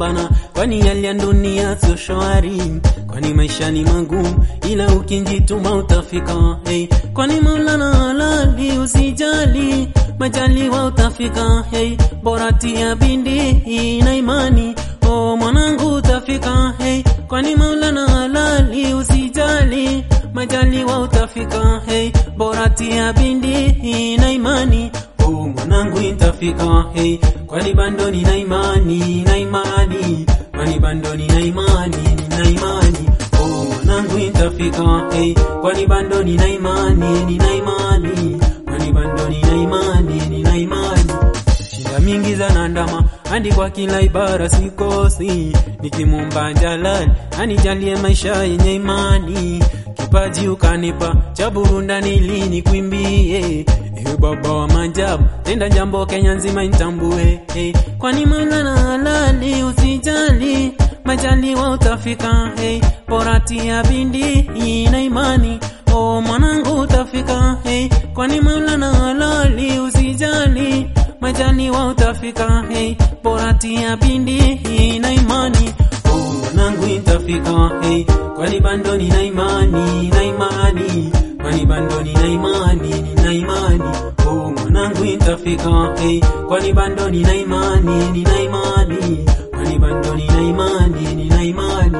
kupambana, kwani hali ya dunia sio shwari, kwani maisha ni magumu, ila ukinjituma utafika. Hey, kwani Maulana halali, usijali majaliwa utafika. Hey, bora tia bidii na imani, oh mwanangu utafika. Hey, kwani Maulana halali, usijali majaliwa utafika. Hey, bora tia bidii na imani Oh, mwanangu itafika, hey, kwani bando nina imani, na imani, kwani bando nina imani, nina imani. Oh, mwanangu itafika, hey, kwani bando nina imani, nina imani, kwani bando nina imani, nina imani. Shida mingi za nandama hadi kwa kila ibara sikosi, nikimwomba Jalali anijalie maisha yenye imani, kipaji ukanipa cha burundani lini kwimbie Ewe baba wa majabu, tenda jambo Kenya nzima intambue. Hey, kwani Maulana halali, usijali majaliwa utafika. Hey, bora tia bidii na imani, oh mwanangu utafika. Hey, kwani Maulana halali, usijali majaliwa utafika. Hey, bora tia bidii na imani, oh mwanangu itafika. Hey, kwani bando nina imani, na imani kwani bando nina imani, nina imani, oh mwanangu itafika. Hey, kwani bando nina imani, nina imani, kwani bando nina imani, nina imani.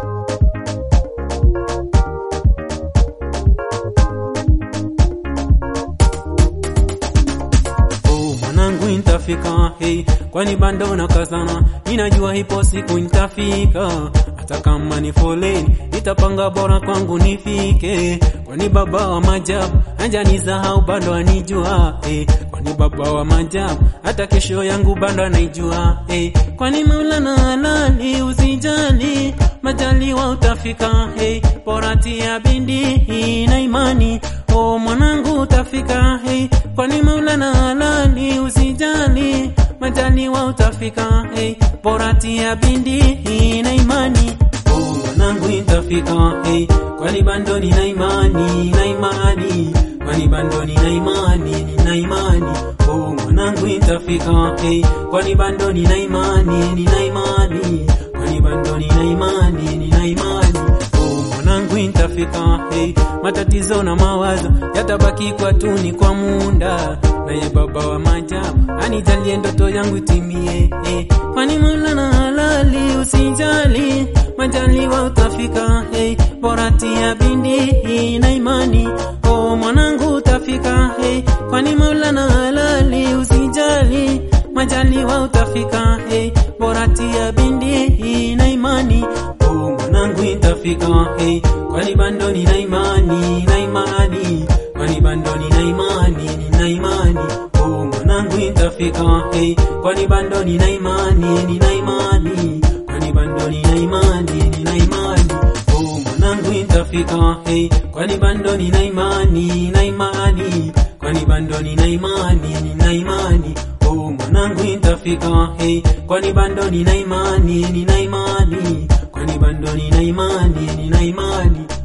Oh mwanangu itafika. Hey, kwani bando nakazana, ninajua ipo siku nitafika hata kama ni foleni itapanga bora kwangu nifike, kwani baba wa majabu hajanisahau bado anijua eh, kwani baba wa majabu hata kesho yangu bado anaijua eh, kwani Maulana halali, usijali majaliwa utafika eh, bora tia bidii na imani, oh mwanangu utafika eh, kwani Maulana halali, usijali majaliwa utafika hey, bora tia bidii na imani oh, mwanangu itafika hey, kwani bando nina imani na imani kwani bando nina imani nina imani oh, mwanangu itafika hey, kwani bando nina imani nina imani kwani bando nina imani nina imani oh, mwanangu itafika hey, matatizo na mawazo yatabaki kwa tuni kwa munda naye baba wa majabu anijalie ndoto yangu itimie eh. kwani Maulana halali, usijali majaliwa utafika hey. bora tia bidii na imani oh mwanangu utafika hey. kwani Maulana halali, usijali majaliwa utafika hey. bora tia bidii na imani oh mwanangu itafika hey. kwani bando nina imani na imani kwani bando nina imani nina imani oh mwanangu itafika hey, kwani bando nina imani nina imani kwani bando nina imani nina imani oh mwanangu itafika hey, kwani bando nina imani na imani kwani bando nina imani nina imani oh mwanangu itafika hey, kwani bando nina imani nina imani kwani bando nina imani nina imani